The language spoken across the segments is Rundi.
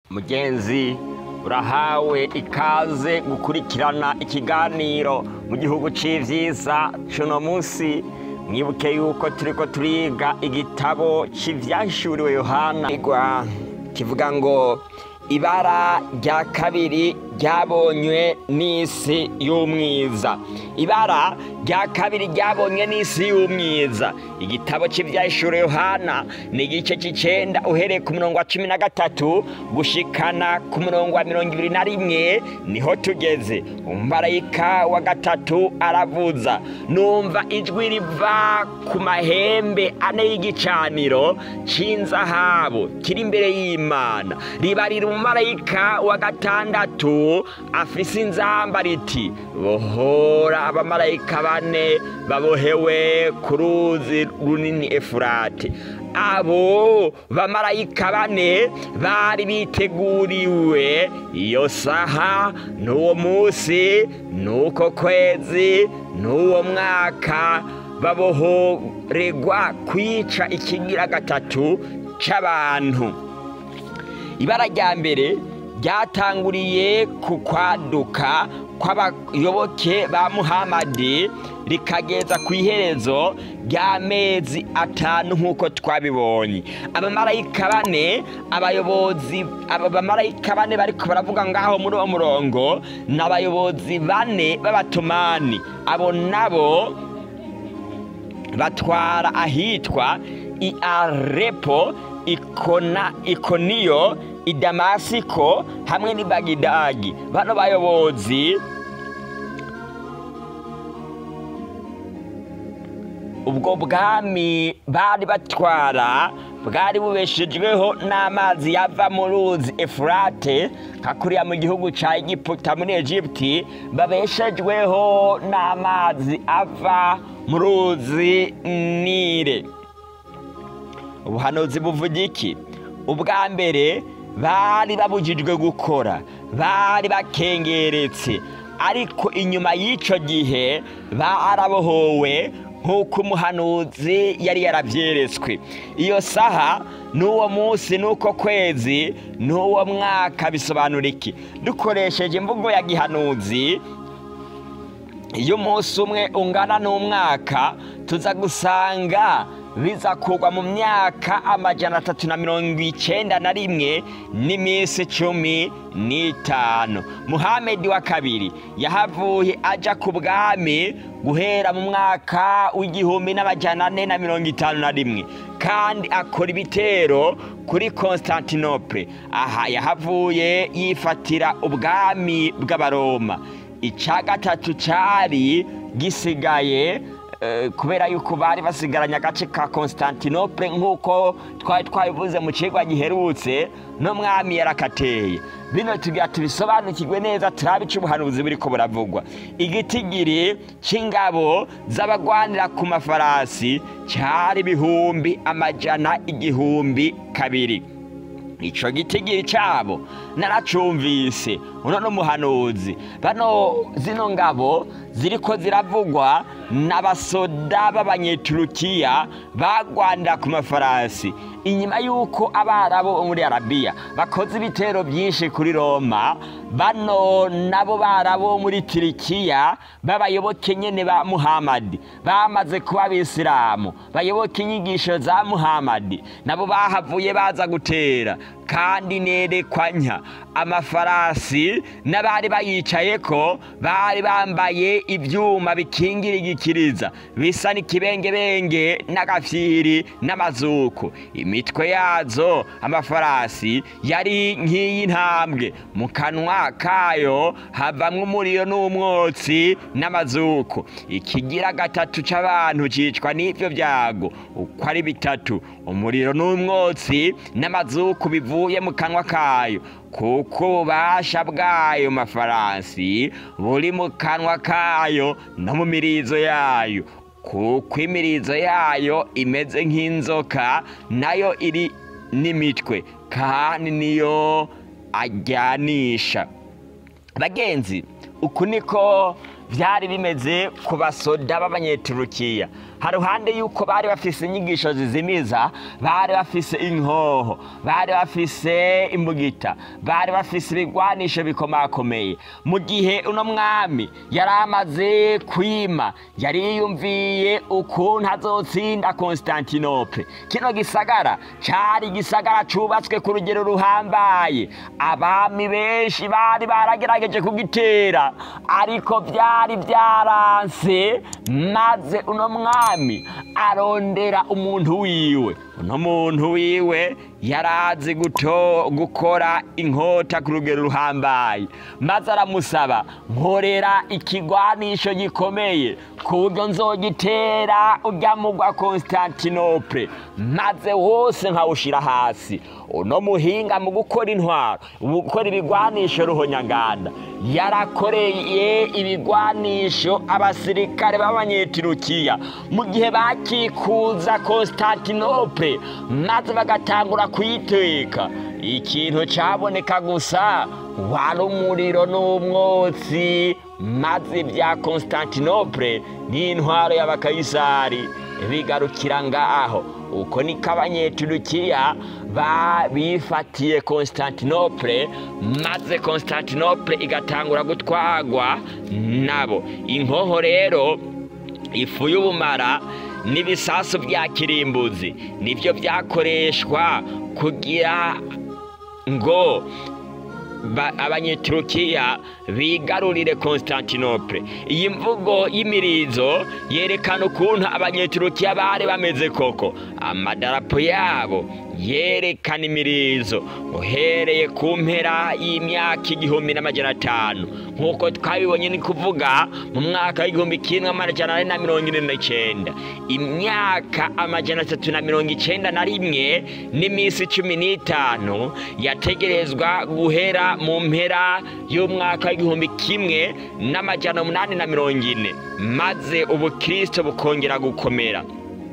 mugenzi urahawe ikaze gukurikirana ikiganiro mu gihugu c'ivyiza cuno musi mwibuke yuko turiko turiga igitabo c'ivyahishuriwe yohana igwa kivuga ngo ibara rya kabiri ryabonywe n'isi y'umwiza ibara rya kabiri ryabonywe n'isi y'umwiza igitabo cy'ibyahishuro yohana ni igice cy'icenda uhereye ku murongo wa cumi na gatatu gushikana ku murongo wa mirongo ibiri na rimwe niho tugeze umumarayika wa gatatu aravuza numva ijwi riva ku mahembe ane y'igicaniro c'inzahabu kiri imbere y'imana ribarira umumarayika wa gatandatu afise inzamba riti bohora abamarayika bane babohewe ku ruzi runini efurate abo bamarayika bane bari biteguriwe iyo saha n'uwo munsi n'uko kwezi n'uwo mwaka babohoregwa kwica ikigira gatatu c'abantu ibara rya mbere ryatanguriye ku kwaduka kw'abayoboke ba muhamadi rikageza ku iherezo ry'amezi atanu nk'uko twabibonye abamarayika bane abayobozi aba bamarayika bane bariko baravuga ngaho muri uwo murongo ni abayobozi bane b'abatumani abo nabo batwara ahitwa i arepo ikona ikoniyo idamasiko hamwe n'i bagidagi bano bayobozi ubwo bwami bari batwara bwari bubeshejweho n'amazi yava mu ruzi efurate nka kuriya mu gihugu cya egiputa muri egipti babeshejweho n'amazi ava mu ruzi nire ubuhanuzi buvuga iki ubwa mbere bari babujijwe gukora bari bakengeretse ariko inyuma y'icyo gihe barabohowe nk'uko umuhanuzi yari yarabyeretswe iyo saha n'uwo munsi n'uko kwezi n'uwo mwaka bisobanura iki dukoresheje imvugo ya gihanuzi iyo umunsi umwe ungana n'umwaka tuza gusanga biza kugwa mu myaka amajana atatu na mirongo icenda na rimwe n'iminsi cumi n'itanu muhamedi wa kabiri yahavuye aja ku bwami guhera mu mwaka w'igihumbi n'amajana ane na mirongo itanu na rimwe kandi akora ibitero kuri constantinople aha yahavuye yifatira ubwami bw'abaroma icya gatatu cyari gisigaye kubera yuko bari basigaranye agace ka constantinople nk'uko twari twabivuze mu kigo giherutse n'umwami yarakateye bino tugira tubisobanukirwe neza turabe icyo ubuhanuzi buri ko buravugwa igitigiri cy'ingabo z'abagwanira ku mafarasi cyari ibihumbi amajana igihumbi kabiri icyo gitigiri cyabo naracumvise uno n'umuhanuzi bano zino ngabo ziriko ziravugwa n'abasoda b'abanyeturukiya bagwanira ku mafarasi inyuma y'uko abarabu bo muri arabiya bakoze ibitero byinshi kuri roma bano nabo barabo muri tirikiya b'abayoboke nyene ba muhamadi bamaze kuba abisilamu bayoboke inyigisho za muhamadi nabo bahavuye baza gutera kandi nerekwanya amafarasi n'abari bayicayeko bari bambaye ivyuma bikingira igikiriza bisa n'ikibengebenge n'agafyiri n'amazuku imitwe yazo amafarasi yari nk'iy'intambwe mu kanwa kayo havamwo umuriro n'umwotsi n'amazuku ikigira gatatu c'abantu cicwa n'ivyo vyago uko ari bitatu umuriro n'umwotsi n'amazuku bivuye mu kanwa kayo kuko ububasha bw'ayo mafarasi buri mu kanwa kayo no mu mirizo yayo kuko imirizo yayo imeze nk'inzoka nayo iri n'imitwe kandi niyo ajyanisha bagenzi uku niko byari bimeze ku basoda b'abanyeturukiya haruhande yuko bari bafise inyigisho zizimiza bari bafise inkoho bari bafise imbugita bari bafise ibigwanisho bikomakomeye mu gihe uno mwami yari amaze kwima yari yiyumviye ukuntu azotsinda konstantinople kino gisagara cari igisagara cubatswe ku rugero ruhambaye abami benshi bari baragerageje kugitera ariko byari byaranse maze uno mwami arondera umuntu wiwe uno muntu wiwe yarazi guto gukora inkota ku rugero ruhambaye maze aramusaba nkorera ikigwanisho gikomeye ku buryo nzogitera urya mugwa konstantinople maze wose nkawushira hasi uno muhinga mu gukora intwaro mu gukora ibigwanisho ruhonyanganda yarakoreye ibigwanisho abasirikare b'abanyetirukiya mu gihe bakikuza konstantinople maze bagatangura kuyiteka ikintu caboneka gusa wari umuriro n'umwotsi maze bya konstantinople n'intwaro y'abakayisari bigarukira ngaho uko niko abanyeturukiya bifatiye konstantinople maze konstantinople igatangura gutwagwa nabo inkoho rero ifu y'ubumara n'ibisasu bya kirimbuzi nibyo byakoreshwa kugira ngo abanyeturukiya bigarurire konstantinople iyi mvugo y'imirizo yerekana ukuntu abanyeturukiya bari bameze koko amadarapo yabo yerekana imirizo uhereye ku mpera y'imyaka igihumbi n'amajana atanu nk'uko twabibonye ni kuvuga mu mwaka w'igihumbi kimwe amajana ane na mirongo ine n'icyenda imyaka amajana atatu na mirongo icyenda na rimwe n'iminsi cumi n'itanu yategerezwa guhera mu mpera y'umwaka w'igihumbi kimwe n'amajana umunani na mirongo ine maze ubukristo bukongera gukomera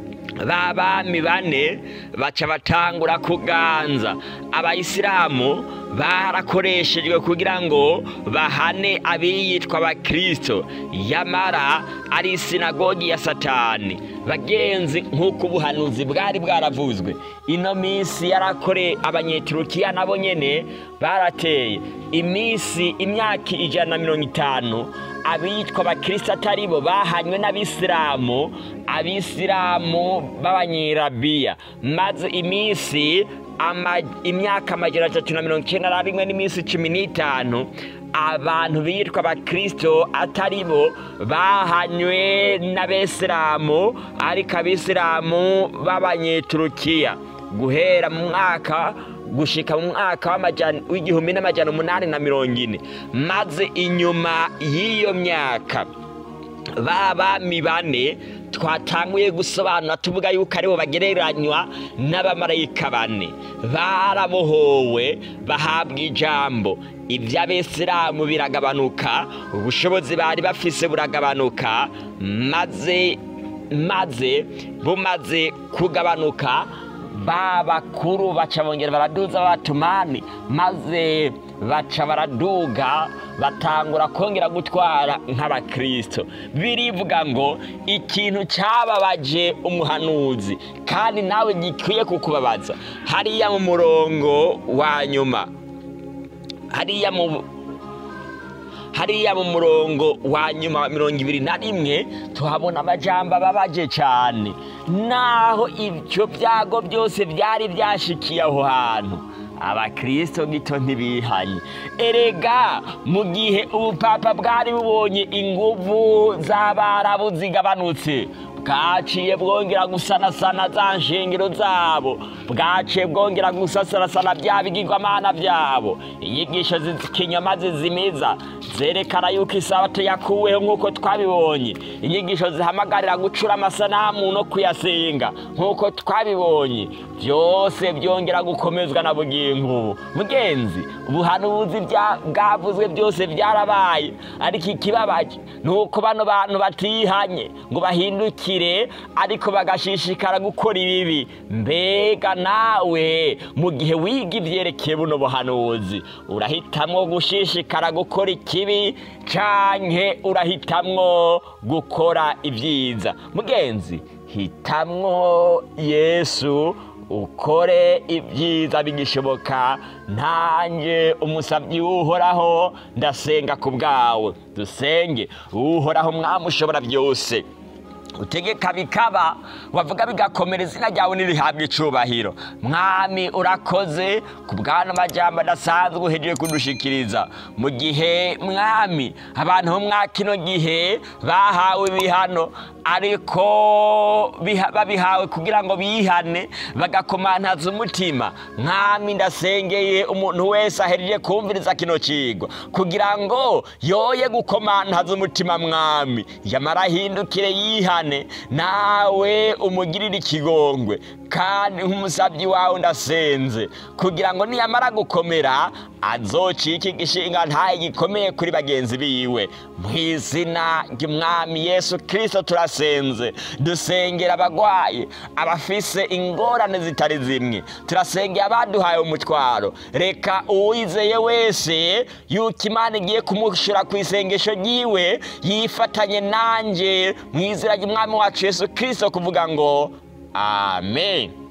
ba bami bane baca batangura kuganza abayisilamu barakoreshejwe kugira ngo bahane abiyitwa abakristo yamara ari isinagogi ya satani bagenzi nk'uko ubuhanuzi bwari bwaravuzwe ino minsi yarakore abanyeturukiya nabo nyene barateye iminsi imyaka ijana na mirongo itanu abitwa abakristo atari bo bahanywe n'abisilamu abisilamu b'abanyirabiya maze iminsi imyaka amajana atatu na mirongo icyenda na rimwe n'iminsi cumi n'itanu abantu bitwa abakristo atari bo bahanywe n'abisilamu ariko abisilamu b'abanyeturukiya guhera mu mwaka gushika mu mwaka w'igihumbi n'amajana umunani na mirongo ine maze inyuma y'iyo myaka ba bami bane twatanguye gusobanura tuvuga yuko aribo bagereranywa n'abamarayika bane barabohowe bahabwa ijambo iby'abisilamu biragabanuka ubushobozi bari bafise buragabanuka maze maze bumaze kugabanuka ba bakuru baca bongera baraduza abatumani maze baca baraduga batangura kongera gutwara nk'abakristo birivuga ngo ikintu cyababaje umuhanuzi kandi nawe gikwiye kukubabaza hariya mu murongo wa nyuma hariya mu hariya mu murongo wa nyuma wa mirongo ibiri na rimwe tuhabona amajambo ababaje cyane naho ibyo byago byose byari byashikiye aho hantu abakristo gito ntibihanye erega mu gihe ubupapa bwari bubonye inguvu z'abarabu zigabanutse bwaciye bwongera gusanasana za nshingiro zabo bwaciye bwongera gusasanasana bya bigirwamana byabo inyigisho z'ikinyoma zizimiza zerekana yuko isabato yakuweho nk'uko twabibonye inyigisho zihamagarira gucura amasanamu no kuyasenga nk'uko twabibonye byose byongera gukomezwa na bugingo ubu mugenzi ubuhanuzi bwavuzwe byose byarabaye ariko ikibabaje ni uko bano bantu batihanye ngo bahindukire ntibabigirire ariko bagashishikara gukora ibibi mbega nawe mu gihe wiga ibyerekeye buno buhanuzi urahitamwo gushishikara gukora ikibi canke urahitamwo gukora ibyiza mugenzi hitamwo yesu ukore ibyiza bigishoboka ntanjye umusabyi w'uhoraho ndasenga ku bwawe dusenge uhoraho mwami ushobora byose utegeka bikaba wavuga bigakomera izina ryawe ntirihabwe icubahiro mwami urakoze ku bwana amajyamba adasanzwe uhejeje kudushikiriza mu gihe mwami abantu bo mwa kino gihe bahawe ibihano ariko biha- babihawe kugira ngo bihane bagakomantaza umutima mwami ndasengeye umuntu wese ahejeje kumviriza kino kigwa kugira ngo yoye gukomantaza umutima mwami yamara ahindukire yihane nawe umugirire ikigongwe kandi nk'umusabyi wawe ndasenze kugira ngo niyamara gukomera azocike igishinga ntaye gikomeye kuri bagenzi biwe mu izina ry'umwami yesu kirisito turasenze dusengera abagwayi abafise ingorane zitari zimwe turasengera abaduhaye umutwaro reka uwizeye wese yuko imana igiye kumushira ku isengesho ryiwe yifatanye nanjye mu izina ry'umwami wacu yesu kirisito kuvuga ngo amen